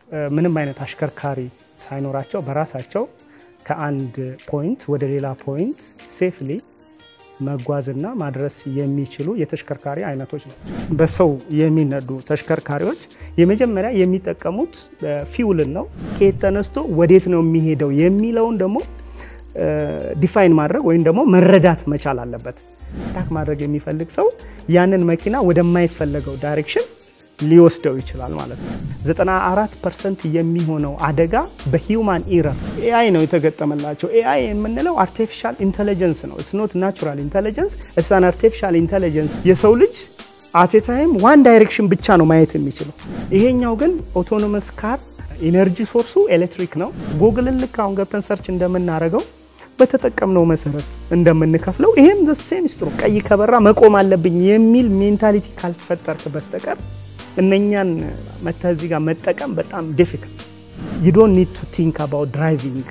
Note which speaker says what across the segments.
Speaker 1: ምንም አይነት አሽከርካሪ ሳይኖራቸው በራሳቸው ከአንድ ፖይንት ወደ ሌላ ፖይንት ሴፍሊ መጓዝና ማድረስ የሚችሉ የተሽከርካሪ አይነቶች ናቸው። በሰው የሚነዱ ተሽከርካሪዎች የመጀመሪያ የሚጠቀሙት ፊውልን ነው። ከየት ተነስቶ ወዴት ነው የሚሄደው የሚለውን ደግሞ ዲፋይን ማድረግ ወይም ደግሞ መረዳት መቻል አለበት። ታክ ማድረግ የሚፈልግ ሰው ያንን መኪና ወደማይፈለገው ዳይሬክሽን ሊወስደው ይችላል ማለት ነው። 94 ፐርሰንት የሚሆነው አደጋ በሂውማን ኢረር ኤአይ ነው የተገጠመላቸው። ኤአይ የምንለው አርቲፊሻል ኢንቴሊጀንስ ነው። ኢትስ ኖት ናቹራል ኢንቴሊጀንስ ኢትስ አን አርቲፊሻል ኢንቴሊጀንስ። የሰው ልጅ አት ታይም ዋን ዳይሬክሽን ብቻ ነው ማየት የሚችለው። ይሄኛው ግን ኦቶኖመስ ካር ኢነርጂ ሶርሱ ኤሌክትሪክ ነው። ጉግልን ልክ አሁን ገብተን ሰርች እንደምናደርገው በተጠቀምነው መሰረት እንደምንከፍለው ይሄም ዘሴም ሚስጥሩ ቀይ ከበራ መቆም አለብኝ የሚል ሜንታሊቲ ካልፈጠርክ በስተቀር እነኛን መተህ እዚህ ጋር መጠቀም በጣም ዲፊክልት ዩ ዶንት ኒድ ቱ ቲንክ አባውት ድራይቪንግ።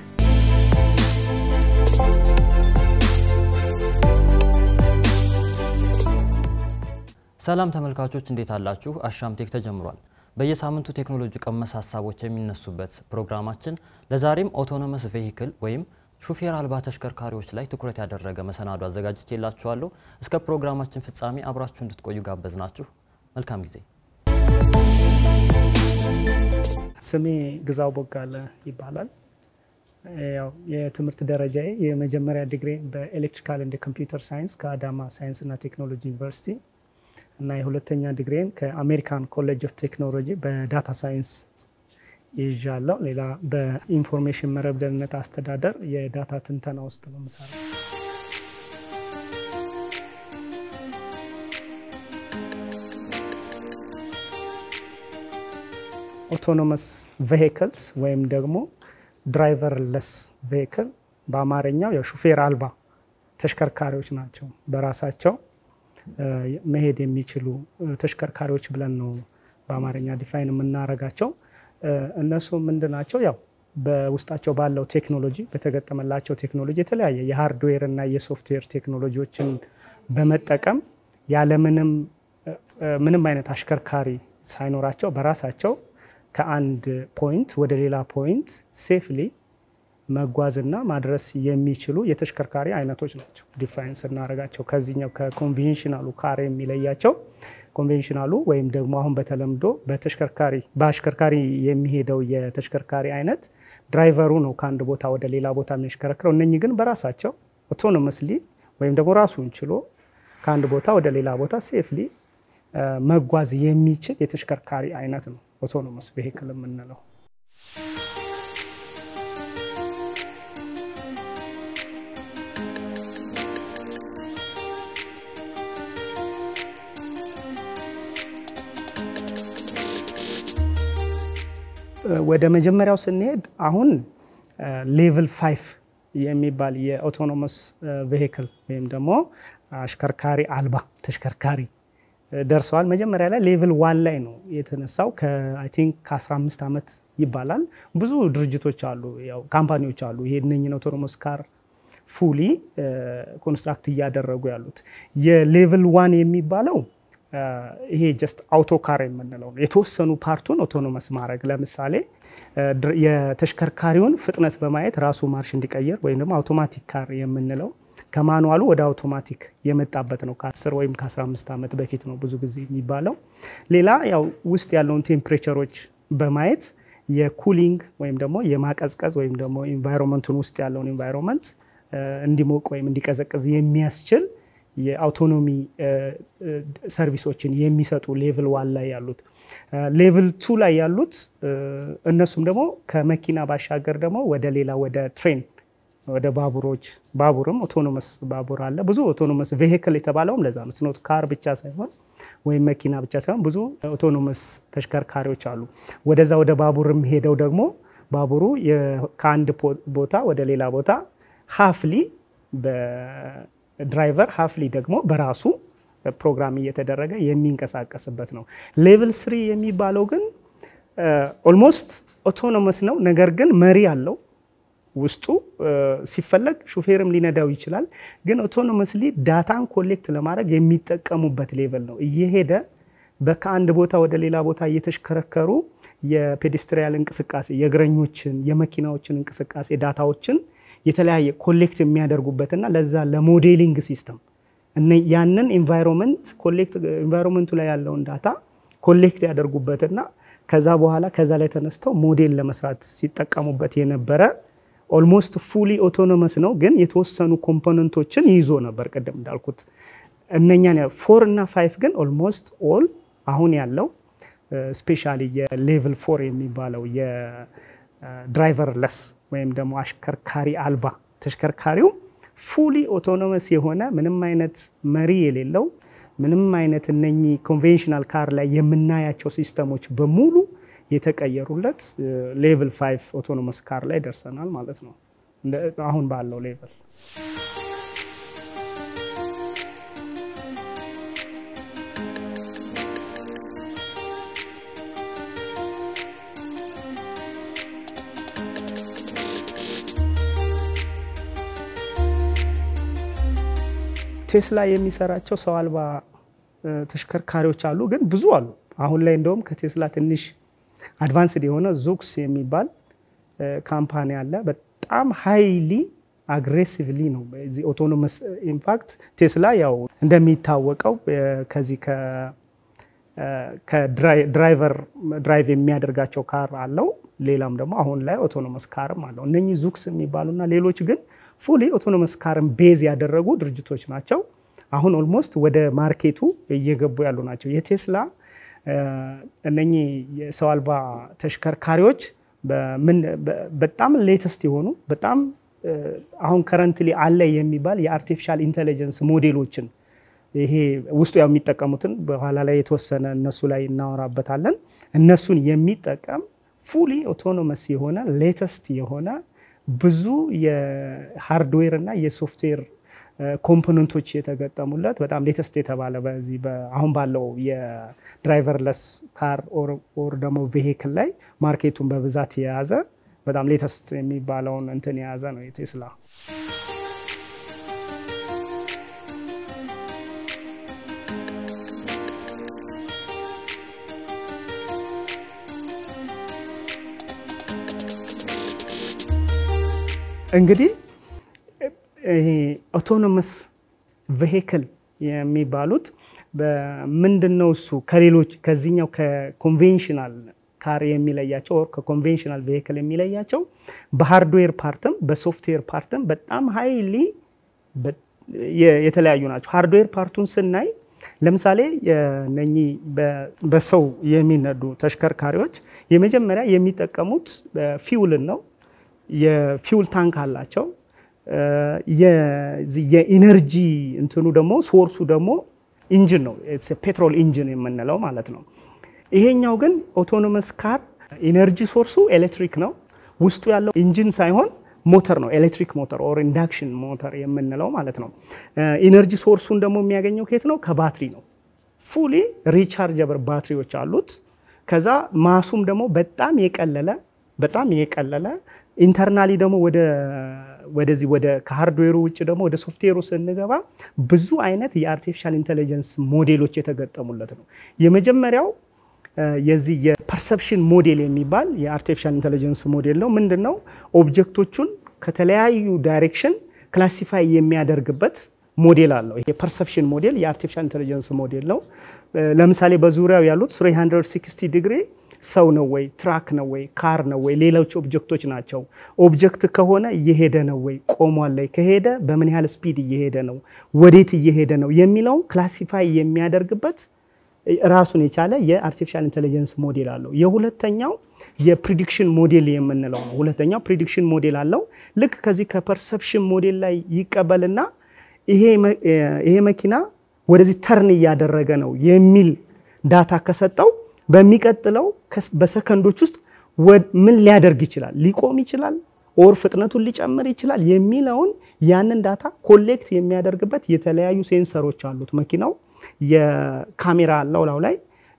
Speaker 2: ሰላም ተመልካቾች እንዴት አላችሁ? አሻም ቴክ ተጀምሯል። በየሳምንቱ ቴክኖሎጂ ቀመስ ሀሳቦች የሚነሱበት ፕሮግራማችን ለዛሬም ኦቶኖመስ ቬሂክል ወይም ሹፌር አልባ ተሽከርካሪዎች ላይ ትኩረት ያደረገ መሰናዶ አዘጋጅቼላችኋለሁ። እስከ ፕሮግራማችን ፍጻሜ አብራችሁ እንድትቆዩ ጋበዝናችሁ። መልካም ጊዜ።
Speaker 1: ስሜ ግዛው ቦጋለ ይባላል። ያው የትምህርት ደረጃዬ የመጀመሪያ ዲግሪ በኤሌክትሪካል እንደ ኮምፒውተር ሳይንስ ከአዳማ ሳይንስና ቴክኖሎጂ ዩኒቨርሲቲ እና የሁለተኛ ዲግሪን ከአሜሪካን ኮሌጅ ኦፍ ቴክኖሎጂ በዳታ ሳይንስ ይዣለሁ። ሌላ በኢንፎርሜሽን መረብ ደህንነት አስተዳደር የዳታ ትንተና ውስጥ ነው የምሰራው። ኦቶኖመስ ቬሂክልስ ወይም ደግሞ ድራይቨርለስ ቬሂክል በአማርኛው የሹፌር አልባ ተሽከርካሪዎች ናቸው። በራሳቸው መሄድ የሚችሉ ተሽከርካሪዎች ብለን ነው በአማርኛ ዲፋይን የምናረጋቸው። እነሱ ምንድን ናቸው? ያው በውስጣቸው ባለው ቴክኖሎጂ በተገጠመላቸው ቴክኖሎጂ የተለያየ የሃርድዌር እና የሶፍትዌር ቴክኖሎጂዎችን በመጠቀም ያለምንም ምንም አይነት አሽከርካሪ ሳይኖራቸው በራሳቸው ከአንድ ፖይንት ወደ ሌላ ፖይንት ሴፍሊ መጓዝና ማድረስ የሚችሉ የተሽከርካሪ አይነቶች ናቸው። ዲፋይን ስናደርጋቸው ከዚህኛው ከኮንቬንሽናሉ ካር የሚለያቸው ኮንቬንሽናሉ ወይም ደግሞ አሁን በተለምዶ በተሽከርካሪ በአሽከርካሪ የሚሄደው የተሽከርካሪ አይነት ድራይቨሩ ነው ከአንድ ቦታ ወደ ሌላ ቦታ የሚያሽከረክረው። እነኚህ ግን በራሳቸው ኦቶኖመስሊ ወይም ደግሞ ራሱን ችሎ ከአንድ ቦታ ወደ ሌላ ቦታ ሴፍሊ መጓዝ የሚችል የተሽከርካሪ አይነት ነው ኦቶኖመስ ቬሂክል የምንለው። ወደ መጀመሪያው ስንሄድ አሁን ሌቭል ፋይቭ የሚባል የኦቶኖመስ ቬሂክል ወይም ደግሞ አሽከርካሪ አልባ ተሽከርካሪ ደርሰዋል። መጀመሪያ ላይ ሌቭል ዋን ላይ ነው የተነሳው። አይ ቲንክ ከ15 ዓመት ይባላል። ብዙ ድርጅቶች አሉ፣ ያው ካምፓኒዎች አሉ። ይሄ እነኝን ኦቶኖመስ ካር ፉሊ ኮንስትራክት እያደረጉ ያሉት። የሌቭል ዋን የሚባለው ይሄ ጀስት አውቶ ካር የምንለው ነው። የተወሰኑ ፓርቱን ኦቶኖመስ ማድረግ ለምሳሌ የተሽከርካሪውን ፍጥነት በማየት ራሱ ማርሽ እንዲቀየር ወይም ደግሞ አውቶማቲክ ካር የምንለው ከማኑዋሉ ወደ አውቶማቲክ የመጣበት ነው። ከ10 ወይም ከ15 ዓመት በፊት ነው ብዙ ጊዜ የሚባለው። ሌላ ያው ውስጥ ያለውን ቴምፕሬቸሮች በማየት የኩሊንግ ወይም ደግሞ የማቀዝቀዝ ወይም ደግሞ ኢንቫይሮንመንቱን ውስጥ ያለውን ኢንቫይሮንመንት እንዲሞቅ ወይም እንዲቀዘቅዝ የሚያስችል የአውቶኖሚ ሰርቪሶችን የሚሰጡ ሌቭል ዋን ላይ ያሉት። ሌቭል ቱ ላይ ያሉት እነሱም ደግሞ ከመኪና ባሻገር ደግሞ ወደ ሌላ ወደ ትሬን ወደ ባቡሮች ባቡርም ኦቶኖመስ ባቡር አለ። ብዙ ኦቶኖመስ ቬሂክል የተባለውም ለዛ ነው። ስኖት ካር ብቻ ሳይሆን ወይም መኪና ብቻ ሳይሆን ብዙ ኦቶኖመስ ተሽከርካሪዎች አሉ። ወደዛ ወደ ባቡርም ሄደው ደግሞ ባቡሩ ከአንድ ቦታ ወደ ሌላ ቦታ ሀፍሊ በድራይቨር ሀፍሊ ደግሞ በራሱ ፕሮግራም እየተደረገ የሚንቀሳቀስበት ነው። ሌቭል ስሪ የሚባለው ግን ኦልሞስት ኦቶኖመስ ነው፣ ነገር ግን መሪ አለው ውስጡ ሲፈለግ ሹፌርም ሊነዳው ይችላል። ግን ኦቶኖመስሊ ዳታን ኮሌክት ለማድረግ የሚጠቀሙበት ሌቨል ነው። እየሄደ ከአንድ ቦታ ወደ ሌላ ቦታ እየተሽከረከሩ የፔዴስትሪያል እንቅስቃሴ የእግረኞችን፣ የመኪናዎችን እንቅስቃሴ ዳታዎችን የተለያየ ኮሌክት የሚያደርጉበትና ለዛ ለሞዴሊንግ ሲስተም ያንን ኢንቫይሮንመንት ኮሌክት ኢንቫይሮንመንቱ ላይ ያለውን ዳታ ኮሌክት ያደርጉበትና ከዛ በኋላ ከዛ ላይ ተነስተው ሞዴል ለመስራት ሲጠቀሙበት የነበረ ኦልሞስት ፉሊ ኦቶኖመስ ነው፣ ግን የተወሰኑ ኮምፖነንቶችን ይዞ ነበር። ቅድም እንዳልኩት እነኛን ፎር እና ፋይቭ ግን ኦልሞስት ኦል አሁን ያለው ስፔሻሊ የሌቭል ፎር የሚባለው የድራይቨር ለስ ወይም ደግሞ አሽከርካሪ አልባ ተሽከርካሪው ፉሊ ኦቶኖመስ የሆነ ምንም አይነት መሪ የሌለው ምንም አይነት እነኚህ ኮንቬንሽናል ካር ላይ የምናያቸው ሲስተሞች በሙሉ የተቀየሩለት ሌቭል ፋይቭ ኦቶኖመስ ካር ላይ ደርሰናል ማለት ነው። አሁን ባለው ሌቭል ቴስላ የሚሰራቸው ሰው አልባ ተሽከርካሪዎች አሉ፣ ግን ብዙ አሉ። አሁን ላይ እንደውም ከቴስላ ትንሽ አድቫንስድ የሆነ ዙክስ የሚባል ካምፓኒ አለ። በጣም ሃይሊ አግሬሲቭሊ ነው በዚህ ኦቶኖመስ ኢምፓክት። ቴስላ ያው እንደሚታወቀው ከዚህ ከድራይቨር ድራይቭ የሚያደርጋቸው ካር አለው። ሌላም ደግሞ አሁን ላይ ኦቶኖመስ ካርም አለው። እነኚህ ዙክስ የሚባሉና ሌሎች ግን ፉሊ ኦቶኖመስ ካርን ቤዝ ያደረጉ ድርጅቶች ናቸው። አሁን ኦልሞስት ወደ ማርኬቱ እየገቡ ያሉ ናቸው። የቴስላ እነኚህ የሰው አልባ ተሽከርካሪዎች በጣም ሌተስት የሆኑ በጣም አሁን ከረንትሊ አለ የሚባል የአርቲፊሻል ኢንቴሊጀንስ ሞዴሎችን ይሄ ውስጡ ያው የሚጠቀሙትን በኋላ ላይ የተወሰነ እነሱ ላይ እናወራበታለን። እነሱን የሚጠቀም ፉሊ ኦቶኖመስ የሆነ ሌተስት የሆነ ብዙ የሃርድዌር እና የሶፍትዌር ኮምፖነንቶች የተገጠሙለት በጣም ሌተስት የተባለ በዚህ አሁን ባለው የድራይቨርለስ ካር ኦር ደግሞ ቬሂክል ላይ ማርኬቱን በብዛት የያዘ በጣም ሌተስት የሚባለውን እንትን የያዘ ነው የቴስላ። እንግዲህ ይሄ ኦቶኖመስ ቬሂክል የሚባሉት ምንድን ነው? እሱ ከሌሎች ከዚህኛው ከኮንቬንሽናል ካር የሚለያቸው ኦር ከኮንቬንሽናል ቬሂክል የሚለያቸው በሃርድዌር ፓርትም በሶፍትዌር ፓርትም በጣም ሀይሊ የተለያዩ ናቸው። ሃርድዌር ፓርቱን ስናይ ለምሳሌ እነኚህ በሰው የሚነዱ ተሽከርካሪዎች የመጀመሪያ የሚጠቀሙት ፊውልን ነው። የፊውል ታንክ አላቸው። የኢነርጂ እንትኑ ደግሞ ሶርሱ ደግሞ ኢንጂን ነው፣ ፔትሮል ኢንጂን የምንለው ማለት ነው። ይሄኛው ግን ኦቶኖመስ ካር ኢነርጂ ሶርሱ ኤሌክትሪክ ነው። ውስጡ ያለው ኢንጂን ሳይሆን ሞተር ነው፣ ኤሌክትሪክ ሞተር ኦር ኢንዳክሽን ሞተር የምንለው ማለት ነው። ኢነርጂ ሶርሱን ደግሞ የሚያገኘው ከየት ነው? ከባትሪ ነው። ፉሊ ሪቻርጀብል ባትሪዎች አሉት። ከዛ ማሱም ደግሞ በጣም የቀለለ በጣም የቀለለ ኢንተርናሊ ደግሞ ወደ ወደዚህ ወደ ከሃርድዌሩ ውጭ ደግሞ ወደ ሶፍትዌሩ ስንገባ ብዙ አይነት የአርቲፊሻል ኢንቴሊጀንስ ሞዴሎች የተገጠሙለት ነው። የመጀመሪያው የዚህ የፐርሰፕሽን ሞዴል የሚባል የአርቲፊሻል ኢንቴሊጀንስ ሞዴል ነው። ምንድን ነው? ኦብጀክቶቹን ከተለያዩ ዳይሬክሽን ክላሲፋይ የሚያደርግበት ሞዴል አለው። ይሄ ፐርሰፕሽን ሞዴል የአርቲፊሻል ኢንቴሊጀንስ ሞዴል ነው። ለምሳሌ በዙሪያው ያሉት 360 ዲግሪ ሰው ነው ወይ ትራክ ነው ወይ ካር ነው ወይ ሌሎች ኦብጀክቶች ናቸው። ኦብጀክት ከሆነ እየሄደ ነው ወይ ቆሟል ላይ ከሄደ በምን ያህል ስፒድ እየሄደ ነው፣ ወዴት እየሄደ ነው የሚለውን ክላሲፋይ የሚያደርግበት ራሱን የቻለ የአርቲፊሻል ኢንቴሊጀንስ ሞዴል አለው። የሁለተኛው የፕሪዲክሽን ሞዴል የምንለው ነው። ሁለተኛው ፕሪዲክሽን ሞዴል አለው። ልክ ከዚህ ከፐርሰፕሽን ሞዴል ላይ ይቀበልና ይሄ መኪና ወደዚህ ተርን እያደረገ ነው የሚል ዳታ ከሰጠው በሚቀጥለው በሰከንዶች ውስጥ ምን ሊያደርግ ይችላል? ሊቆም ይችላል ኦር ፍጥነቱን ሊጨምር ይችላል የሚለውን ያንን ዳታ ኮሌክት የሚያደርግበት የተለያዩ ሴንሰሮች አሉት መኪናው። የካሜራ አለው ላው ላይ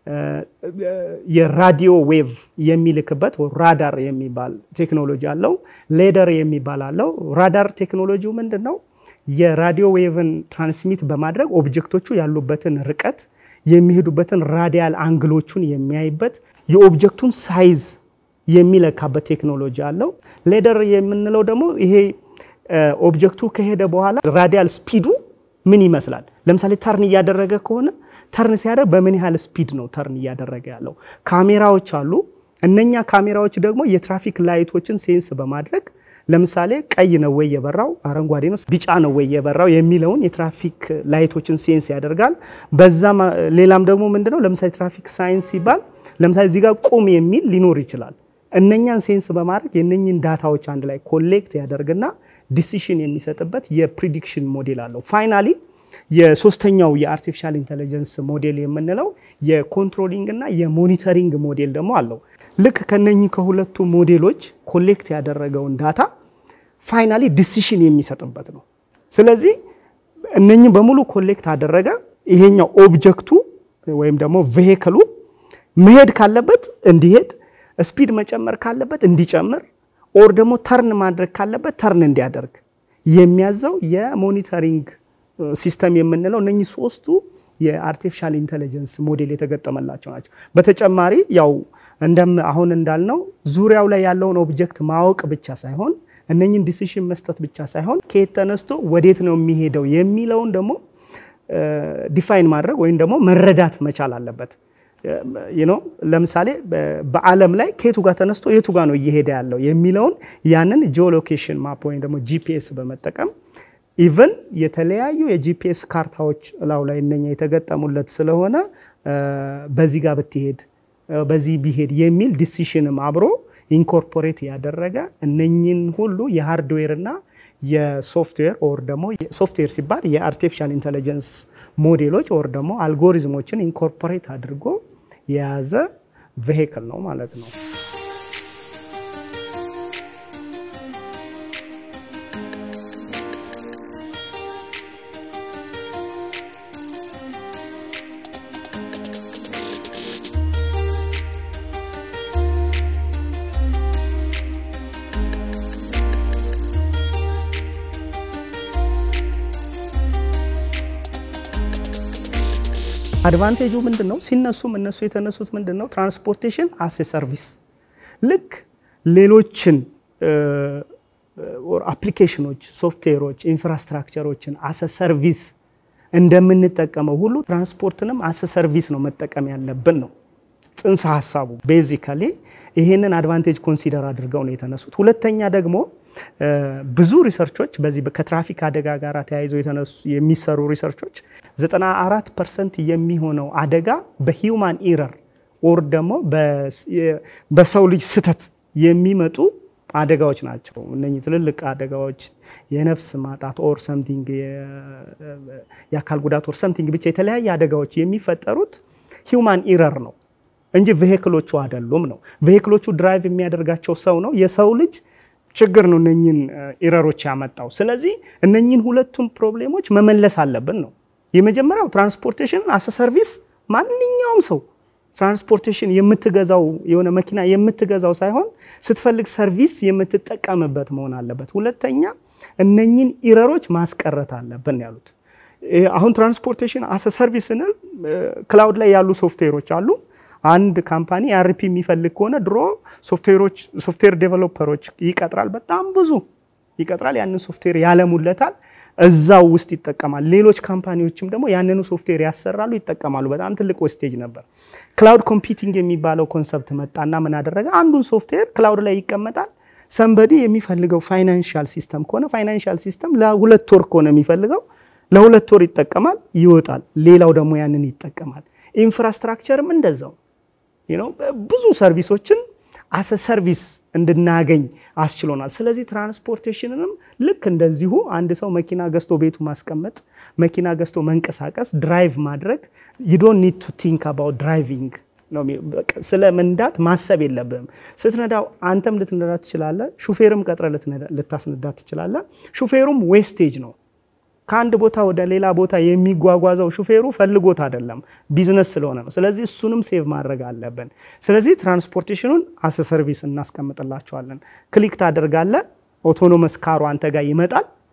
Speaker 1: የራዲዮ ዌቭ የሚልክበት ራዳር የሚባል ቴክኖሎጂ አለው። ሌደር የሚባል አለው። ራዳር ቴክኖሎጂው ምንድን ነው? የራዲዮ ዌቭን ትራንስሚት በማድረግ ኦብጀክቶቹ ያሉበትን ርቀት የሚሄዱበትን ራዲያል አንግሎቹን የሚያይበት የኦብጀክቱን ሳይዝ የሚለካበት ቴክኖሎጂ አለው። ሌደር የምንለው ደግሞ ይሄ ኦብጀክቱ ከሄደ በኋላ ራዲያል ስፒዱ ምን ይመስላል? ለምሳሌ ተርን እያደረገ ከሆነ ተርን ሲያደርግ በምን ያህል ስፒድ ነው ተርን እያደረገ ያለው? ካሜራዎች አሉ። እነኛ ካሜራዎች ደግሞ የትራፊክ ላይቶችን ሴንስ በማድረግ ለምሳሌ ቀይ ነው ወይ የበራው፣ አረንጓዴ ነው፣ ቢጫ ነው ወይ የበራው የሚለውን የትራፊክ ላይቶችን ሴንስ ያደርጋል። በዛም ሌላም ደግሞ ምንድነው ለምሳሌ ትራፊክ ሳይንስ ሲባል ለምሳሌ እዚህ ጋር ቁም የሚል ሊኖር ይችላል። እነኛን ሴንስ በማድረግ የነኝን ዳታዎች አንድ ላይ ኮሌክት ያደርግና ዲሲሽን የሚሰጥበት የፕሪዲክሽን ሞዴል አለው። ፋይናሊ የሶስተኛው የአርቲፊሻል ኢንቴሊጀንስ ሞዴል የምንለው የኮንትሮሊንግ እና የሞኒተሪንግ ሞዴል ደግሞ አለው። ልክ ከነኚህ ከሁለቱ ሞዴሎች ኮሌክት ያደረገውን ዳታ ፋይናሊ ዲሲሽን የሚሰጥበት ነው። ስለዚህ እነኚህ በሙሉ ኮሌክት አደረገ። ይሄኛው ኦብጀክቱ ወይም ደግሞ ቬሂክሉ መሄድ ካለበት እንዲሄድ፣ ስፒድ መጨመር ካለበት እንዲጨምር፣ ኦር ደግሞ ተርን ማድረግ ካለበት ተርን እንዲያደርግ የሚያዘው የሞኒተሪንግ ሲስተም የምንለው እነኚህ ሶስቱ የአርቲፊሻል ኢንቴሊጀንስ ሞዴል የተገጠመላቸው ናቸው። በተጨማሪ ያው እንደም አሁን እንዳልነው ዙሪያው ላይ ያለውን ኦብጀክት ማወቅ ብቻ ሳይሆን እነኚህን ዲሲሽን መስጠት ብቻ ሳይሆን ከየት ተነስቶ ወዴት ነው የሚሄደው የሚለውን ደግሞ ዲፋይን ማድረግ ወይም ደግሞ መረዳት መቻል አለበት። ነው ለምሳሌ በዓለም ላይ ከየቱ ጋር ተነስቶ የቱ ጋር ነው እየሄደ ያለው የሚለውን ያንን ጂኦሎኬሽን ማፕ ወይም ደግሞ ጂፒኤስ በመጠቀም ኢቨን የተለያዩ የጂፒኤስ ካርታዎች እላው ላይ እነኛ የተገጠሙለት ስለሆነ በዚህ ጋር ብትሄድ በዚህ ቢሄድ የሚል ዲሲሽንም አብሮ ኢንኮርፖሬት ያደረገ እነኝን ሁሉ የሃርድዌር እና የሶፍትዌር ኦር ደግሞ ሶፍትዌር ሲባል የአርቲፊሻል ኢንቴሊጀንስ ሞዴሎች ኦር ደግሞ አልጎሪዝሞችን ኢንኮርፖሬት አድርጎ የያዘ ቬሂክል ነው ማለት ነው። አድቫንቴጁ ምንድን ነው? ሲነሱም እነሱ የተነሱት ምንድን ነው? ትራንስፖርቴሽን አስ ሰርቪስ ልክ ሌሎችን አፕሊኬሽኖች፣ ሶፍትዌሮች፣ ኢንፍራስትራክቸሮችን አሰ ሰርቪስ እንደምንጠቀመው ሁሉ ትራንስፖርትንም አሰ ሰርቪስ ነው መጠቀም ያለብን ነው ጽንሰ ሀሳቡ። ቤዚካሊ ይሄንን አድቫንቴጅ ኮንሲደር አድርገው ነው የተነሱት። ሁለተኛ ደግሞ ብዙ ሪሰርቾች በዚህ ከትራፊክ አደጋ ጋር ተያይዘው የተነሱ የሚሰሩ ሪሰርቾች 94 ፐርሰንት የሚሆነው አደጋ በሂውማን ኢረር ኦር ደግሞ በሰው ልጅ ስህተት የሚመጡ አደጋዎች ናቸው። እነኚህ ትልልቅ አደጋዎች የነፍስ ማጣት ኦር ሰምቲንግ የአካል ጉዳት ኦር ሰምቲንግ ብቻ የተለያየ አደጋዎች የሚፈጠሩት ሂውማን ኢረር ነው እንጂ ቬሂክሎቹ አይደሉም ነው። ቬሂክሎቹ ድራይቭ የሚያደርጋቸው ሰው ነው። የሰው ልጅ ችግር ነው እነኝን ኢረሮች ያመጣው። ስለዚህ እነኝን ሁለቱም ፕሮብሌሞች መመለስ አለብን ነው። የመጀመሪያው ትራንስፖርቴሽን አሰ ሰርቪስ ማንኛውም ሰው ትራንስፖርቴሽን የምትገዛው የሆነ መኪና የምትገዛው ሳይሆን ስትፈልግ ሰርቪስ የምትጠቀምበት መሆን አለበት። ሁለተኛ እነኝን ኢረሮች ማስቀረት አለብን ያሉት። አሁን ትራንስፖርቴሽን አሰ ሰርቪስ ስንል ክላውድ ላይ ያሉ ሶፍትዌሮች አሉ። አንድ ካምፓኒ አርፒ የሚፈልግ ከሆነ ድሮ ሶፍትዌሮች ሶፍትዌር ዴቨሎፐሮች ይቀጥራል፣ በጣም ብዙ ይቀጥራል። ያንን ሶፍትዌር ያለሙለታል፣ እዛው ውስጥ ይጠቀማል። ሌሎች ካምፓኒዎችም ደግሞ ያንኑ ሶፍትዌር ያሰራሉ፣ ይጠቀማሉ። በጣም ትልቅ ዌስቴጅ ነበር። ክላውድ ኮምፒውቲንግ የሚባለው ኮንሰፕት መጣና ምን አደረገ? አንዱን ሶፍትዌር ክላውድ ላይ ይቀመጣል። ሰንበዲ የሚፈልገው ፋይናንሻል ሲስተም ከሆነ ፋይናንሻል ሲስተም ለሁለት ወር ከሆነ የሚፈልገው ለሁለት ወር ይጠቀማል፣ ይወጣል። ሌላው ደግሞ ያንን ይጠቀማል። ኢንፍራስትራክቸርም እንደዛው ብዙ ሰርቪሶችን አሰ ሰርቪስ እንድናገኝ አስችሎናል። ስለዚህ ትራንስፖርቴሽንንም ልክ እንደዚሁ አንድ ሰው መኪና ገዝቶ ቤቱ ማስቀመጥ፣ መኪና ገዝቶ መንቀሳቀስ፣ ድራይቭ ማድረግ ዩ ዶንት ኒድ ቱ ቲንክ አባውት ድራይቪንግ ስለ መንዳት ማሰብ የለብህም። ስትነዳው አንተም ልትነዳ ትችላለህ፣ ሹፌርም ቀጥረ ልታስነዳ ትችላለህ። ሹፌሩም ዌስቴጅ ነው። ከአንድ ቦታ ወደ ሌላ ቦታ የሚጓጓዘው ሹፌሩ ፈልጎት አይደለም፣ ቢዝነስ ስለሆነ ነው። ስለዚህ እሱንም ሴቭ ማድረግ አለብን። ስለዚህ ትራንስፖርቴሽኑን አሰ ሰርቪስ እናስቀምጥላቸዋለን። ክሊክ ታደርጋለህ፣ ኦቶኖመስ ካሩ አንተ ጋር ይመጣል።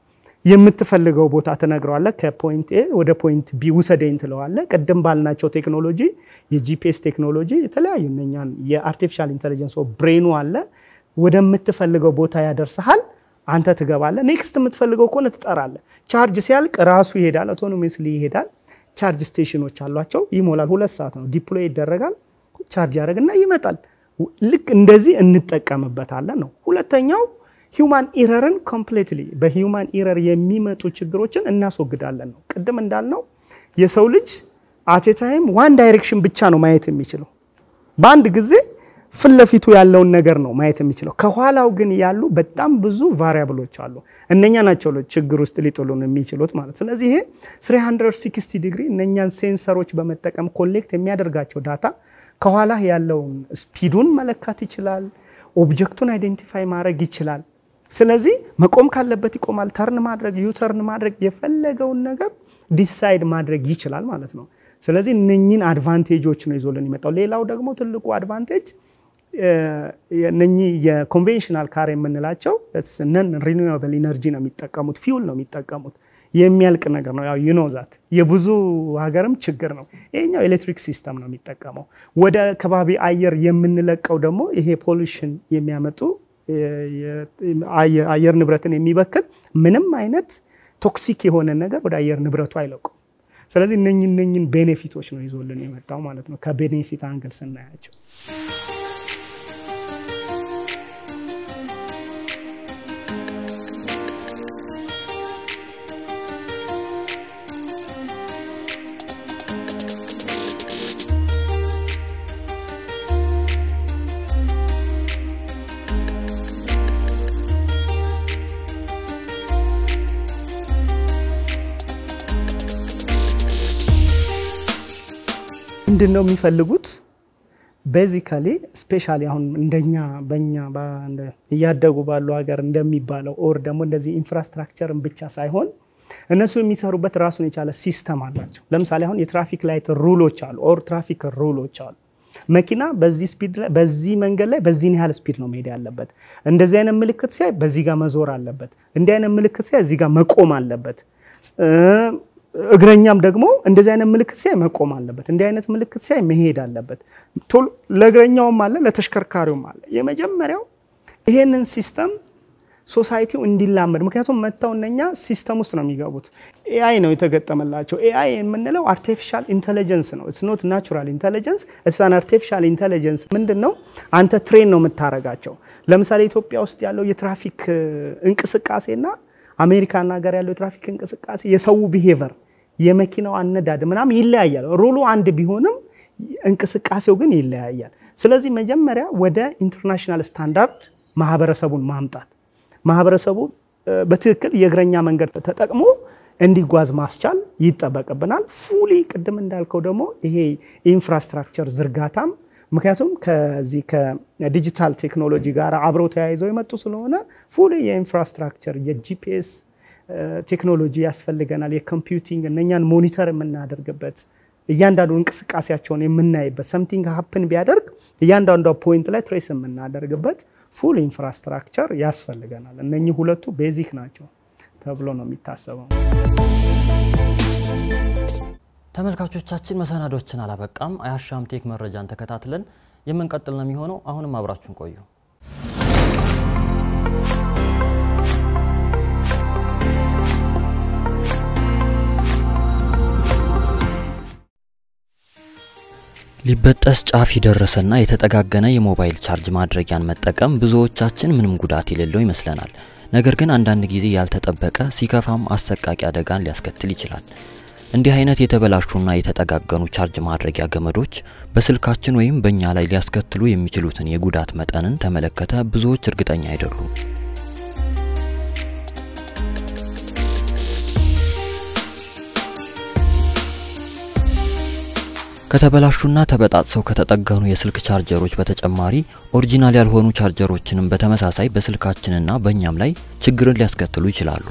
Speaker 1: የምትፈልገው ቦታ ትነግረዋለህ። ከፖይንት ኤ ወደ ፖይንት ቢ ውሰደኝ ትለዋለህ። ቅድም ባልናቸው ቴክኖሎጂ የጂፒኤስ ቴክኖሎጂ የተለያዩ እነኛን የአርቲፊሻል ኢንቴሊጀንስ ብሬኑ አለ ወደምትፈልገው ቦታ ያደርስሃል። አንተ ትገባለህ። ኔክስት የምትፈልገው ከሆነ ትጠራለህ። ቻርጅ ሲያልቅ ራሱ ይሄዳል፣ አውቶኖሚስሊ ይሄዳል። ቻርጅ ስቴሽኖች አሏቸው፣ ይሞላል። ሁለት ሰዓት ነው ዲፕሎይ ይደረጋል። ቻርጅ ያደርግና ይመጣል። ልክ እንደዚህ እንጠቀምበታለን ነው። ሁለተኛው ሂውማን ኢረርን ኮምፕሌትሊ በሂውማን ኢረር የሚመጡ ችግሮችን እናስወግዳለን ነው። ቅድም እንዳልነው የሰው ልጅ አቴታይም ዋን ዳይሬክሽን ብቻ ነው ማየት የሚችለው በአንድ ጊዜ ፊት ለፊቱ ያለውን ነገር ነው ማየት የሚችለው። ከኋላው ግን ያሉ በጣም ብዙ ቫሪያብሎች አሉ። እነኛ ናቸው ችግር ውስጥ ሊጥሉን የሚችሉት ማለት። ስለዚህ ይሄ 360 ዲግሪ እነኛን ሴንሰሮች በመጠቀም ኮሌክት የሚያደርጋቸው ዳታ ከኋላ ያለውን ስፒዱን መለካት ይችላል። ኦብጀክቱን አይዴንቲፋይ ማድረግ ይችላል። ስለዚህ መቆም ካለበት ይቆማል። ተርን ማድረግ ዩተርን ማድረግ የፈለገውን ነገር ዲሳይድ ማድረግ ይችላል ማለት ነው። ስለዚህ እነኝን አድቫንቴጆች ነው ይዞልን ይመጣው። ሌላው ደግሞ ትልቁ አድቫንቴጅ እነኚህ የኮንቬንሽናል ካር የምንላቸው ነን ሪኒዌብል ኢነርጂ ነው የሚጠቀሙት፣ ፊውል ነው የሚጠቀሙት። የሚያልቅ ነገር ነው። ያው ዩኖ ዛት የብዙ ሀገርም ችግር ነው። ይሄኛው ኤሌክትሪክ ሲስተም ነው የሚጠቀመው። ወደ ከባቢ አየር የምንለቀው ደግሞ ይሄ ፖሉሽን የሚያመጡ አየር ንብረትን የሚበክል ምንም አይነት ቶክሲክ የሆነ ነገር ወደ አየር ንብረቱ አይለቁም። ስለዚህ እነኝን እነኝን ቤኔፊቶች ነው ይዞልን የመጣው ማለት ነው ከቤኔፊት አንግል ስናያቸው ምንድን ነው የሚፈልጉት? ቤዚካሊ ስፔሻሊ አሁን እንደኛ በኛ እያደጉ ባሉ ሀገር እንደሚባለው ኦር ደግሞ እንደዚህ ኢንፍራስትራክቸርን ብቻ ሳይሆን እነሱ የሚሰሩበት ራሱን የቻለ ሲስተም አላቸው። ለምሳሌ አሁን የትራፊክ ላይት ሩሎች አሉ፣ ኦር ትራፊክ ሩሎች አሉ። መኪና በዚህ ስፒድ ላይ በዚህ መንገድ ላይ በዚህን ያህል ስፒድ ነው መሄድ ያለበት። እንደዚህ አይነት ምልክት ሲያይ በዚህ ጋር መዞር አለበት። እንዲህ አይነት ምልክት ሲያይ እዚህ ጋር መቆም አለበት። እግረኛም ደግሞ እንደዚህ አይነት ምልክት ሲያይ መቆም አለበት። እንዲህ አይነት ምልክት ሲያይ መሄድ አለበት። ቶሎ ለእግረኛውም አለ ለተሽከርካሪውም አለ። የመጀመሪያው ይሄንን ሲስተም ሶሳይቲው እንዲላመድ ምክንያቱም መጥተው እነኛ ሲስተም ውስጥ ነው የሚገቡት። ኤአይ ነው የተገጠመላቸው። ኤአይ የምንለው አርቲፊሻል ኢንቴሊጀንስ ነው። ኢትስ ኖት ናቹራል ኢንቴሊጀንስ ኢትስ አን አርቲፊሻል ኢንቴሊጀንስ። ምንድን ነው አንተ ትሬን ነው የምታረጋቸው። ለምሳሌ ኢትዮጵያ ውስጥ ያለው የትራፊክ እንቅስቃሴና አሜሪካን ሀገር ያለው የትራፊክ እንቅስቃሴ የሰው ቢሄቨር የመኪናው አነዳድ ምናምን ይለያያል። ሩሉ አንድ ቢሆንም እንቅስቃሴው ግን ይለያያል። ስለዚህ መጀመሪያ ወደ ኢንተርናሽናል ስታንዳርድ ማህበረሰቡን ማምጣት ማህበረሰቡ በትክክል የእግረኛ መንገድ ተጠቅሞ እንዲጓዝ ማስቻል ይጠበቅብናል። ፉሊ ቅድም እንዳልከው ደግሞ ይሄ ኢንፍራስትራክቸር ዝርጋታም ምክንያቱም ከዚህ ከዲጂታል ቴክኖሎጂ ጋር አብረው ተያይዘው የመጡ ስለሆነ ፉሊ የኢንፍራስትራክቸር የጂፒኤስ ቴክኖሎጂ ያስፈልገናል። የኮምፒውቲንግ እነኛን ሞኒተር የምናደርግበት እያንዳንዱ እንቅስቃሴያቸውን የምናይበት ሰምቲንግ ሀፕን ቢያደርግ እያንዳንዷ ፖይንት ላይ ትሬስ የምናደርግበት ፉል ኢንፍራስትራክቸር ያስፈልገናል። እነኚህ ሁለቱ ቤዚክ ናቸው ተብሎ ነው የሚታሰበው።
Speaker 2: ተመልካቾቻችን መሰናዶችን አላበቃም። አያሻም ቴክ መረጃን ተከታትለን የምንቀጥል ነው የሚሆነው። አሁንም አብራችሁን ቆዩ። ሊበጠስ ጫፍ የደረሰና የተጠጋገነ የሞባይል ቻርጅ ማድረጊያን መጠቀም ብዙዎቻችን ምንም ጉዳት የሌለው ይመስለናል። ነገር ግን አንዳንድ ጊዜ ያልተጠበቀ ሲከፋም አሰቃቂ አደጋን ሊያስከትል ይችላል። እንዲህ አይነት የተበላሹና የተጠጋገኑ ቻርጅ ማድረጊያ ገመዶች በስልካችን ወይም በእኛ ላይ ሊያስከትሉ የሚችሉትን የጉዳት መጠንን ተመለከተ ብዙዎች እርግጠኛ አይደሉም። ከተበላሹና ተበጣጥሰው ከተጠገኑ የስልክ ቻርጀሮች በተጨማሪ ኦሪጂናል ያልሆኑ ቻርጀሮችንም በተመሳሳይ በስልካችንና በእኛም ላይ ችግርን ሊያስከትሉ ይችላሉ።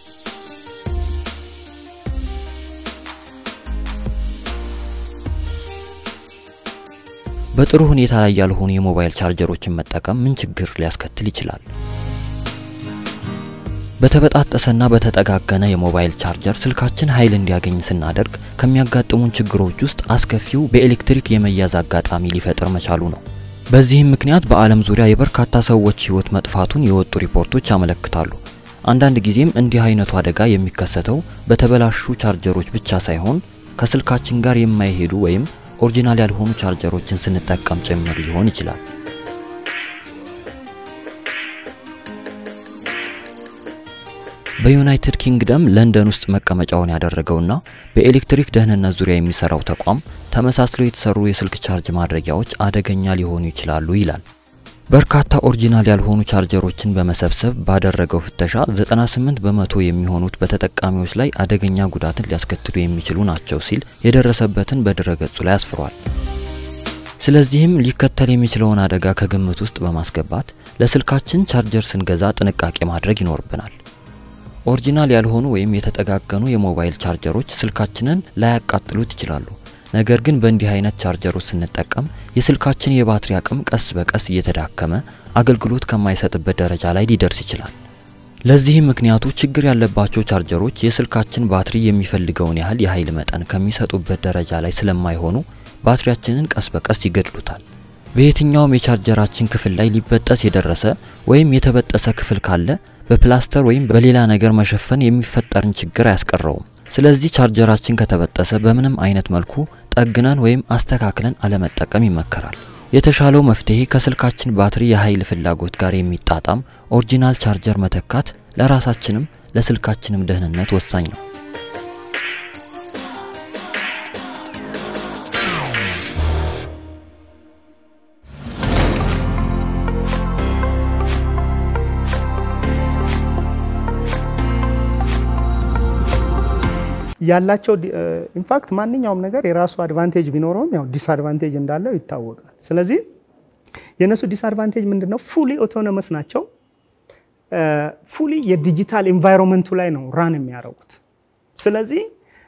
Speaker 2: በጥሩ ሁኔታ ላይ ያልሆኑ የሞባይል ቻርጀሮችን መጠቀም ምን ችግር ሊያስከትል ይችላል? በተበጣጠሰና በተጠጋገነ የሞባይል ቻርጀር ስልካችን ኃይል እንዲያገኝ ስናደርግ ከሚያጋጥሙን ችግሮች ውስጥ አስከፊው በኤሌክትሪክ የመያዝ አጋጣሚ ሊፈጥር መቻሉ ነው። በዚህም ምክንያት በዓለም ዙሪያ የበርካታ ሰዎች ሕይወት መጥፋቱን የወጡ ሪፖርቶች ያመለክታሉ። አንዳንድ ጊዜም እንዲህ አይነቱ አደጋ የሚከሰተው በተበላሹ ቻርጀሮች ብቻ ሳይሆን ከስልካችን ጋር የማይሄዱ ወይም ኦሪጂናል ያልሆኑ ቻርጀሮችን ስንጠቀም ጭምር ሊሆን ይችላል። በዩናይትድ ኪንግደም ለንደን ውስጥ መቀመጫውን ያደረገውና በኤሌክትሪክ ደህንነት ዙሪያ የሚሰራው ተቋም ተመሳስለው የተሰሩ የስልክ ቻርጅ ማድረጊያዎች አደገኛ ሊሆኑ ይችላሉ ይላል። በርካታ ኦሪጂናል ያልሆኑ ቻርጀሮችን በመሰብሰብ ባደረገው ፍተሻ 98 በመቶ የሚሆኑት በተጠቃሚዎች ላይ አደገኛ ጉዳትን ሊያስከትሉ የሚችሉ ናቸው ሲል የደረሰበትን በድረገጹ ላይ አስፍሯል። ስለዚህም ሊከተል የሚችለውን አደጋ ከግምት ውስጥ በማስገባት ለስልካችን ቻርጀር ስንገዛ ጥንቃቄ ማድረግ ይኖርብናል። ኦሪጂናል ያልሆኑ ወይም የተጠጋገኑ የሞባይል ቻርጀሮች ስልካችንን ላያቃጥሉት ይችላሉ። ነገር ግን በእንዲህ አይነት ቻርጀሮች ስንጠቀም የስልካችን የባትሪ አቅም ቀስ በቀስ እየተዳከመ አገልግሎት ከማይሰጥበት ደረጃ ላይ ሊደርስ ይችላል። ለዚህም ምክንያቱ ችግር ያለባቸው ቻርጀሮች የስልካችን ባትሪ የሚፈልገውን ያህል የኃይል መጠን ከሚሰጡበት ደረጃ ላይ ስለማይሆኑ ባትሪያችንን ቀስ በቀስ ይገድሉታል። በየትኛውም የቻርጀራችን ክፍል ላይ ሊበጠስ የደረሰ ወይም የተበጠሰ ክፍል ካለ በፕላስተር ወይም በሌላ ነገር መሸፈን የሚፈጠርን ችግር አያስቀረውም። ስለዚህ ቻርጀራችን ከተበጠሰ በምንም አይነት መልኩ ጠግነን ወይም አስተካክለን አለመጠቀም ይመከራል። የተሻለው መፍትሄ ከስልካችን ባትሪ የኃይል ፍላጎት ጋር የሚጣጣም ኦሪጂናል ቻርጀር መተካት ለራሳችንም ለስልካችንም ደህንነት ወሳኝ ነው።
Speaker 1: ያላቸው ኢንፋክት ማንኛውም ነገር የራሱ አድቫንቴጅ ቢኖረውም ያው ዲስአድቫንቴጅ እንዳለው ይታወቃል። ስለዚህ የእነሱ ዲስአድቫንቴጅ ምንድን ነው? ፉሊ ኦቶኖመስ ናቸው። ፉሊ የዲጂታል ኢንቫይሮንመንቱ ላይ ነው ራን የሚያደርጉት። ስለዚህ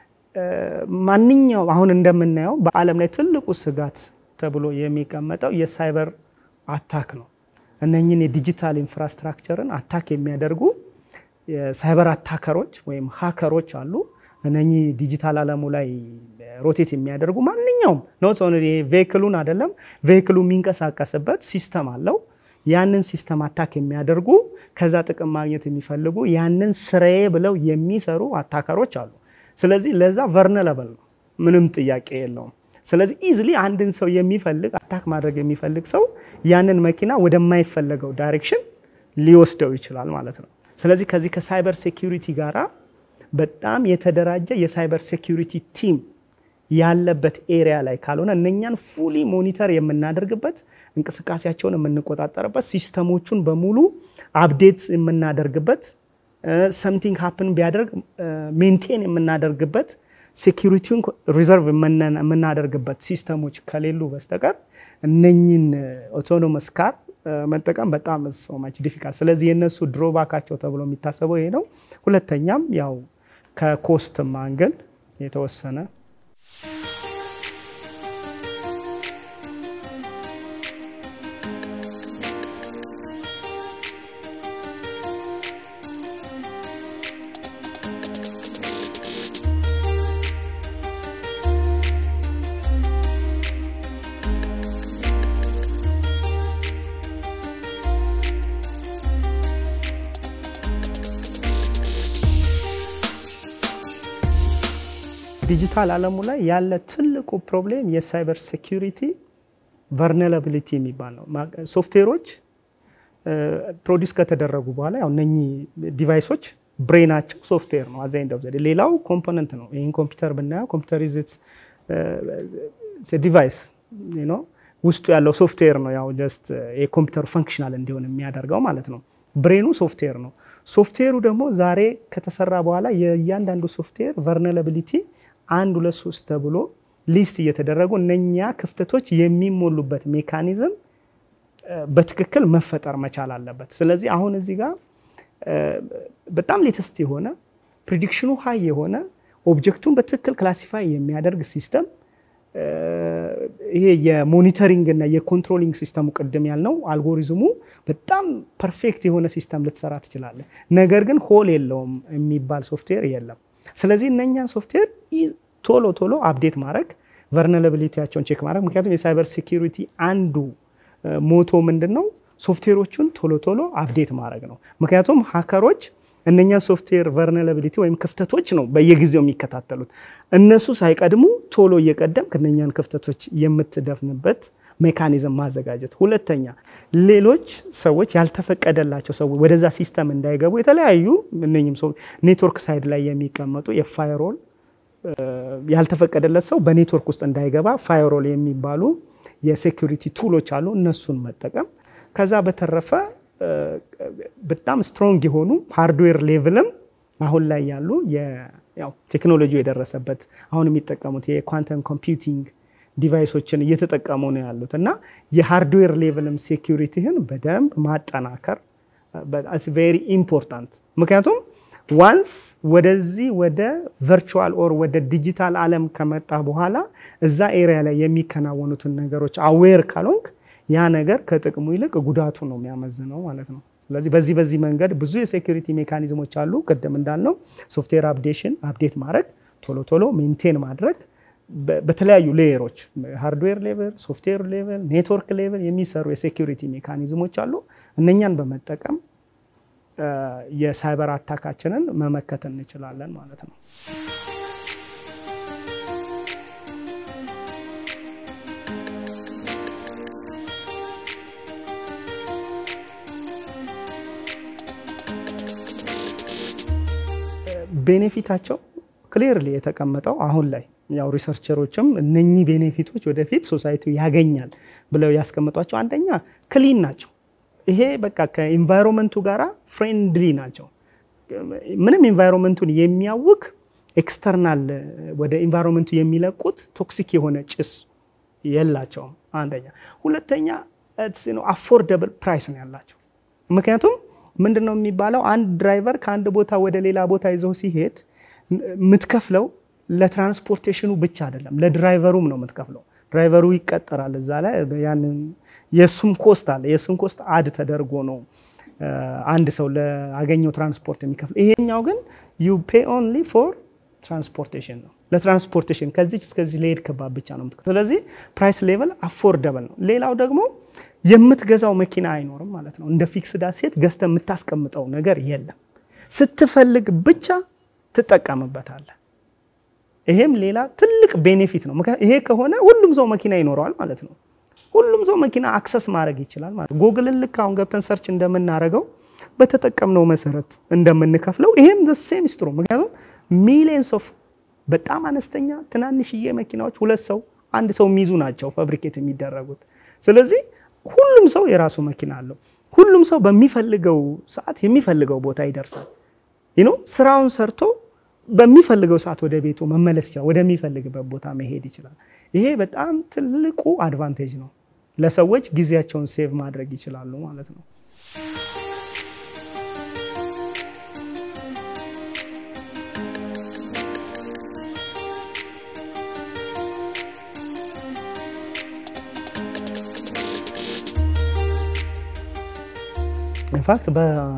Speaker 1: ማንኛውም አሁን እንደምናየው በዓለም ላይ ትልቁ ስጋት ተብሎ የሚቀመጠው የሳይበር አታክ ነው። እነኝን የዲጂታል ኢንፍራስትራክቸርን አታክ የሚያደርጉ የሳይበር አታከሮች ወይም ሀከሮች አሉ። እነኚህ ዲጂታል ዓለሙ ላይ ሮቴት የሚያደርጉ ማንኛውም ኖት ኦንሊ ቬክሉን አይደለም ቬክሉ የሚንቀሳቀስበት ሲስተም አለው። ያንን ሲስተም አታክ የሚያደርጉ ከዛ ጥቅም ማግኘት የሚፈልጉ ያንን ስራዬ ብለው የሚሰሩ አታከሮች አሉ። ስለዚህ ለዛ ቨርነለብል ነው፣ ምንም ጥያቄ የለውም። ስለዚህ ኢዝሊ አንድን ሰው የሚፈልግ አታክ ማድረግ የሚፈልግ ሰው ያንን መኪና ወደማይፈለገው ዳይሬክሽን ሊወስደው ይችላል ማለት ነው። ስለዚህ ከዚህ ከሳይበር ሴኪሪቲ ጋራ በጣም የተደራጀ የሳይበር ሴኪሪቲ ቲም ያለበት ኤሪያ ላይ ካልሆነ እነኛን ፉሊ ሞኒተር የምናደርግበት እንቅስቃሴያቸውን የምንቆጣጠርበት ሲስተሞቹን በሙሉ አፕዴት የምናደርግበት ሰምቲንግ ሀፕን ቢያደርግ ሜንቴን የምናደርግበት ሴኪሪቲውን ሪዘርቭ የምናደርግበት ሲስተሞች ከሌሉ በስተቀር እነኝን ኦቶኖመስ ካር መጠቀም በጣም ሶማች ዲፊካልት። ስለዚህ የእነሱ ድሮባካቸው ተብሎ የሚታሰበው ይሄ ነው። ሁለተኛም ያው ከኮስትም አንግል የተወሰነ ዲጂታል ዓለሙ ላይ ያለ ትልቁ ፕሮብሌም የሳይበር ሴኪሪቲ ቨርነላቢሊቲ የሚባል ነው። ሶፍትዌሮች ፕሮዲስ ከተደረጉ በኋላ ያው እነኚህ ዲቫይሶች ብሬናቸው ሶፍትዌር ነው። አዛኝ ደብዘ ሌላው ኮምፖነንት ነው። ይህን ኮምፒውተር ብናየው ኮምፒውተር ይዝት ዲቫይስ ነው። ውስጡ ያለው ሶፍትዌር ነው። ያው ጀስት የኮምፒውተሩ ፈንክሽናል እንዲሆን የሚያደርገው ማለት ነው። ብሬኑ ሶፍትዌር ነው። ሶፍትዌሩ ደግሞ ዛሬ ከተሰራ በኋላ የእያንዳንዱ ሶፍትዌር ቨርነላቢሊቲ አንድ ሁለት ሶስት ተብሎ ሊስት እየተደረጉ እነኛ ክፍተቶች የሚሞሉበት ሜካኒዝም በትክክል መፈጠር መቻል አለበት። ስለዚህ አሁን እዚህ ጋር በጣም ሌተስት የሆነ ፕሪዲክሽኑ ሀይ የሆነ ኦብጀክቱን በትክክል ክላሲፋይ የሚያደርግ ሲስተም ይሄ የሞኒተሪንግ እና የኮንትሮሊንግ ሲስተሙ ቅድም ያልነው አልጎሪዝሙ በጣም ፐርፌክት የሆነ ሲስተም ልትሰራ ትችላለህ። ነገር ግን ሆል የለውም የሚባል ሶፍትዌር የለም። ስለዚህ እነኛን ሶፍትዌር ቶሎ ቶሎ አፕዴት ማድረግ ቨርነለብሊቲያቸውን ቼክ ማድረግ ምክንያቱም የሳይበር ሴኪሪቲ አንዱ ሞቶ ምንድን ነው ሶፍትዌሮቹን ቶሎ ቶሎ አፕዴት ማድረግ ነው። ምክንያቱም ሀከሮች እነኛን ሶፍትዌር ቨርነለብሊቲ ወይም ክፍተቶች ነው በየጊዜው የሚከታተሉት። እነሱ ሳይቀድሙ ቶሎ እየቀደም እነኛን ክፍተቶች የምትደፍንበት ሜካኒዝም ማዘጋጀት። ሁለተኛ ሌሎች ሰዎች ያልተፈቀደላቸው ሰዎች ወደዛ ሲስተም እንዳይገቡ የተለያዩ እነኝም ሰው ኔትወርክ ሳይድ ላይ የሚቀመጡ የፋይሮል ያልተፈቀደለት ሰው በኔትወርክ ውስጥ እንዳይገባ ፋይሮል የሚባሉ የሴኩሪቲ ቱሎች አሉ። እነሱን መጠቀም ከዛ በተረፈ በጣም ስትሮንግ የሆኑ ሃርድዌር ሌቭልም አሁን ላይ ያሉ ቴክኖሎጂ የደረሰበት አሁን የሚጠቀሙት የኳንተም ኮምፒውቲንግ ዲቫይሶችን እየተጠቀሙ ነው ያሉት እና የሃርድዌር ሌቭልም ሴኪሪቲህን በደንብ ማጠናከር ቬሪ ኢምፖርታንት። ምክንያቱም ዋንስ ወደዚህ ወደ ቨርቹዋል ኦር ወደ ዲጂታል ዓለም ከመጣ በኋላ እዛ ኤሪያ ላይ የሚከናወኑትን ነገሮች አዌር ካልሆንክ ያ ነገር ከጥቅሙ ይልቅ ጉዳቱ ነው የሚያመዝነው ማለት ነው። ስለዚህ በዚህ በዚህ መንገድ ብዙ የሴኩሪቲ ሜካኒዝሞች አሉ። ቅድም እንዳልነው ሶፍትዌር አፕዴሽን አፕዴት ማድረግ፣ ቶሎ ቶሎ ሜንቴን ማድረግ በተለያዩ ሌየሮች ሃርድዌር ሌቨል፣ ሶፍትዌር ሌቨል፣ ኔትወርክ ሌቨል የሚሰሩ የሴኩሪቲ ሜካኒዝሞች አሉ። እነኛን በመጠቀም የሳይበር አታካችንን መመከት እንችላለን ማለት ነው። ቤኔፊታቸው ክሊርሊ የተቀመጠው አሁን ላይ ያው ሪሰርቸሮችም እነኚህ ቤኔፊቶች ወደፊት ሶሳይቲው ያገኛል ብለው ያስቀምጧቸው አንደኛ ክሊን ናቸው። ይሄ በቃ ከኢንቫይሮንመንቱ ጋራ ፍሬንድሊ ናቸው። ምንም ኢንቫይሮንመንቱን የሚያውክ ኤክስተርናል ወደ ኢንቫይሮንመንቱ የሚለቁት ቶክሲክ የሆነ ጭስ የላቸውም። አንደኛ። ሁለተኛ አፎርደብል ፕራይስ ነው ያላቸው። ምክንያቱም ምንድን ነው የሚባለው አንድ ድራይቨር ከአንድ ቦታ ወደ ሌላ ቦታ ይዘው ሲሄድ የምትከፍለው ለትራንስፖርቴሽኑ ብቻ አይደለም፣ ለድራይቨሩም ነው የምትከፍለው። ድራይቨሩ ይቀጠራል እዛ ላይ ያንን የእሱም ኮስት አለ። የእሱም ኮስት አድ ተደርጎ ነው አንድ ሰው ለአገኘው ትራንስፖርት የሚከፍለው። ይሄኛው ግን ዩ ፔ ኦንሊ ፎር ትራንስፖርቴሽን ነው፣ ለትራንስፖርቴሽን ከዚች እስከዚህ ለሄድ ከባብ ብቻ ነው የምትከፍለው። ስለዚህ ፕራይስ ሌቨል አፎርደብል ነው። ሌላው ደግሞ የምትገዛው መኪና አይኖርም ማለት ነው። እንደ ፊክስድ አሴት ገዝተ የምታስቀምጠው ነገር የለም። ስትፈልግ ብቻ ትጠቀምበታለህ። ይሄም ሌላ ትልቅ ቤኔፊት ነው። ይሄ ከሆነ ሁሉም ሰው መኪና ይኖረዋል ማለት ነው። ሁሉም ሰው መኪና አክሰስ ማድረግ ይችላል ማለት ነው። ጎግልን ልክ አሁን ገብተን ሰርች እንደምናደርገው በተጠቀምነው መሰረት እንደምንከፍለው ይሄም ሴም ስትሮ ምክንያቱም ሚሊየንስ ኦፍ በጣም አነስተኛ ትናንሽዬ መኪናዎች ሁለት ሰው አንድ ሰው የሚይዙ ናቸው ፋብሪኬት የሚደረጉት። ስለዚህ ሁሉም ሰው የራሱ መኪና አለው። ሁሉም ሰው በሚፈልገው ሰዓት የሚፈልገው ቦታ ይደርሳል። ይኖ ስራውን ሰርቶ በሚፈልገው ሰዓት ወደ ቤቱ መመለስ ይችላል። ወደሚፈልግበት ቦታ መሄድ ይችላል። ይሄ በጣም ትልቁ አድቫንቴጅ ነው። ለሰዎች ጊዜያቸውን ሴቭ ማድረግ ይችላሉ ማለት ነው። ኢንፋክት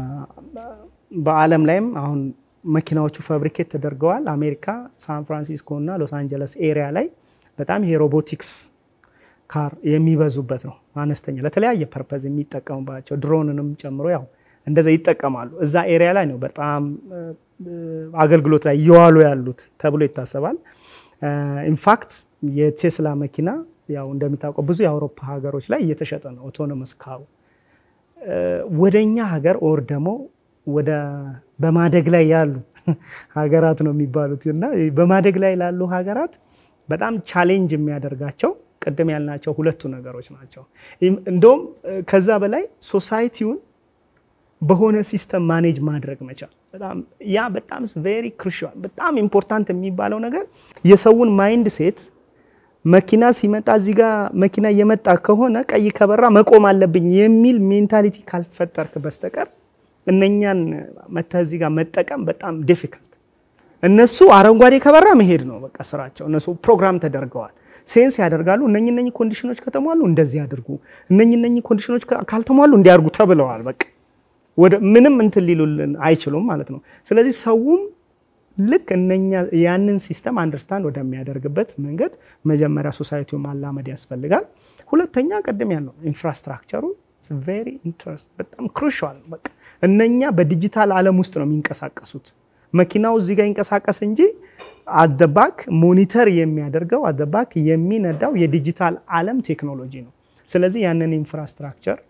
Speaker 1: በዓለም ላይም አሁን መኪናዎቹ ፋብሪኬት ተደርገዋል። አሜሪካ ሳን ፍራንሲስኮ እና ሎስ አንጀለስ ኤሪያ ላይ በጣም ይሄ ሮቦቲክስ ካር የሚበዙበት ነው። አነስተኛ ለተለያየ ፐርፐዝ የሚጠቀሙባቸው ድሮንንም ጨምሮ ያው እንደዛ ይጠቀማሉ። እዛ ኤሪያ ላይ ነው በጣም አገልግሎት ላይ እየዋሉ ያሉት ተብሎ ይታሰባል። ኢንፋክት የቴስላ መኪና ያው እንደሚታወቀው ብዙ የአውሮፓ ሀገሮች ላይ እየተሸጠ ነው ኦቶኖመስ ካሩ ወደኛ ሀገር ኦር ደግሞ ወደ በማደግ ላይ ያሉ ሀገራት ነው የሚባሉት እና በማደግ ላይ ላሉ ሀገራት በጣም ቻሌንጅ የሚያደርጋቸው ቅድም ያልናቸው ሁለቱ ነገሮች ናቸው። እንደውም ከዛ በላይ ሶሳይቲውን በሆነ ሲስተም ማኔጅ ማድረግ መቻል ያ በጣም ቬሪ ክሩሻል በጣም ኢምፖርታንት የሚባለው ነገር የሰውን ማይንድ ሴት መኪና ሲመጣ እዚህ ጋር መኪና እየመጣ ከሆነ ቀይ ከበራ መቆም አለብኝ የሚል ሜንታሊቲ ካልፈጠርክ በስተቀር እነኛን መተህ እዚህ ጋር መጠቀም በጣም ዲፊካልት እነሱ አረንጓዴ ከበራ መሄድ ነው በቃ ስራቸው። እነሱ ፕሮግራም ተደርገዋል፣ ሴንስ ያደርጋሉ። እነኝ እነኝ ኮንዲሽኖች ከተሟሉ እንደዚህ ያድርጉ፣ እነኝ እነኝ ኮንዲሽኖች ካልተሟሉ እንዲያርጉ ተብለዋል። በቃ ወደ ምንም እንትን ሊሉልን አይችሉም ማለት ነው። ስለዚህ ሰውም ልክ እነኛ ያንን ሲስተም አንደርስታንድ ወደሚያደርግበት መንገድ መጀመሪያ ሶሳይቲው ማላመድ ያስፈልጋል። ሁለተኛ ቅድም ያለው ኢንፍራስትራክቸሩ ቬሪ ኢንትረስት በጣም ክሩሻል። በቃ እነኛ በዲጂታል ዓለም ውስጥ ነው የሚንቀሳቀሱት። መኪናው እዚህ ጋር ይንቀሳቀስ እንጂ አደባክ ሞኒተር የሚያደርገው አደባክ የሚነዳው የዲጂታል ዓለም ቴክኖሎጂ ነው። ስለዚህ ያንን ኢንፍራስትራክቸር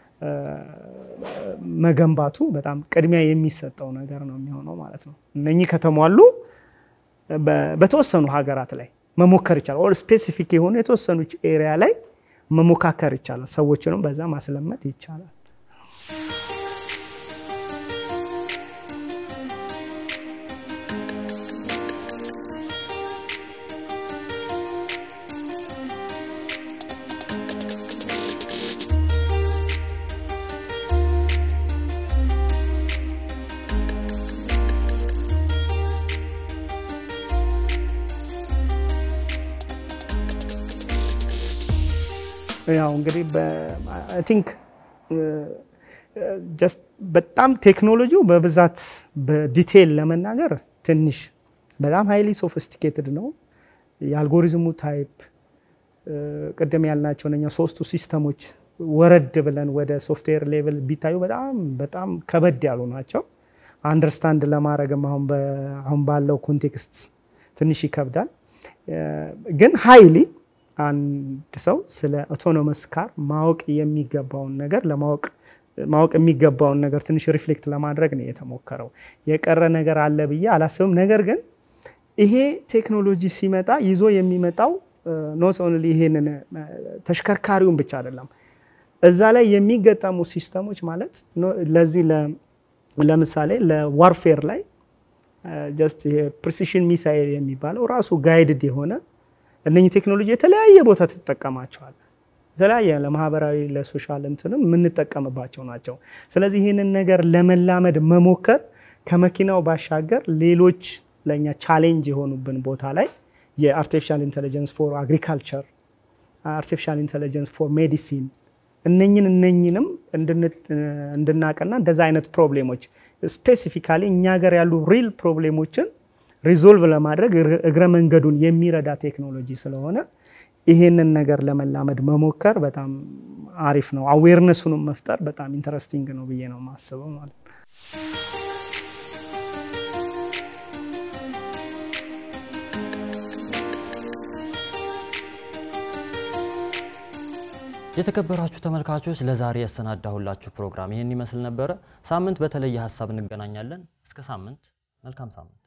Speaker 1: መገንባቱ በጣም ቅድሚያ የሚሰጠው ነገር ነው የሚሆነው ማለት ነው። እነኚህ ከተሟሉ በተወሰኑ ሀገራት ላይ መሞከር ይቻላል። ኦር ስፔሲፊክ የሆኑ የተወሰኑ ኤሪያ ላይ መሞካከር ይቻላል። ሰዎችንም በዛ ማስለመድ ይቻላል። ያው እንግዲህ አይ ቲንክ ጀስት በጣም ቴክኖሎጂው በብዛት በዲቴይል ለመናገር ትንሽ በጣም ሃይሊ ሶፊስቲኬትድ ነው። የአልጎሪዝሙ ታይፕ ቅድም ያልናቸው እነኛ ሶስቱ ሲስተሞች ወረድ ብለን ወደ ሶፍትዌር ሌቭል ቢታዩ በጣም በጣም ከበድ ያሉ ናቸው። አንደርስታንድ ለማድረግም አሁን ባለው ኮንቴክስት ትንሽ ይከብዳል። ግን ሃይሊ አንድ ሰው ስለ አውቶኖመስ ካር ማወቅ የሚገባውን ነገር ለማወቅ ማወቅ የሚገባውን ነገር ትንሽ ሪፍሌክት ለማድረግ ነው የተሞከረው። የቀረ ነገር አለ ብዬ አላስብም። ነገር ግን ይሄ ቴክኖሎጂ ሲመጣ ይዞ የሚመጣው ኖት ኦንሊ ይሄንን ተሽከርካሪውን ብቻ አይደለም፣ እዛ ላይ የሚገጠሙ ሲስተሞች ማለት ለዚህ ለምሳሌ ለዋርፌር ላይ ጀስት ይሄ ፕሪሲሽን ሚሳይል የሚባለው ራሱ ጋይድድ የሆነ እነኚህ ቴክኖሎጂ የተለያየ ቦታ ትጠቀማቸዋል። የተለያየ ለማህበራዊ ለሶሻል እንትንም የምንጠቀምባቸው ናቸው። ስለዚህ ይህንን ነገር ለመላመድ መሞከር ከመኪናው ባሻገር ሌሎች ለእኛ ቻሌንጅ የሆኑብን ቦታ ላይ የአርቲፊሻል ኢንቴሊጀንስ ፎር አግሪካልቸር፣ አርቲፊሻል ኢንቴሊጀንስ ፎር ሜዲሲን እነኝን እነኝንም እንድናቀና እንደዛ አይነት ፕሮብሌሞች ስፔሲፊካሊ እኛ ሀገር ያሉ ሪል ፕሮብሌሞችን ሪዞልቭ ለማድረግ እግረ መንገዱን የሚረዳ ቴክኖሎጂ ስለሆነ ይሄንን ነገር ለመላመድ መሞከር በጣም አሪፍ ነው። አዌርነሱንም መፍጠር በጣም ኢንተረስቲንግ ነው ብዬ ነው የማስበው ማለት ነው።
Speaker 2: የተከበራችሁ ተመልካቾች ለዛሬ ያሰናዳሁላችሁ ፕሮግራም ይህን ይመስል ነበረ። ሳምንት በተለየ ሀሳብ እንገናኛለን። እስከ ሳምንት፣ መልካም ሳምንት።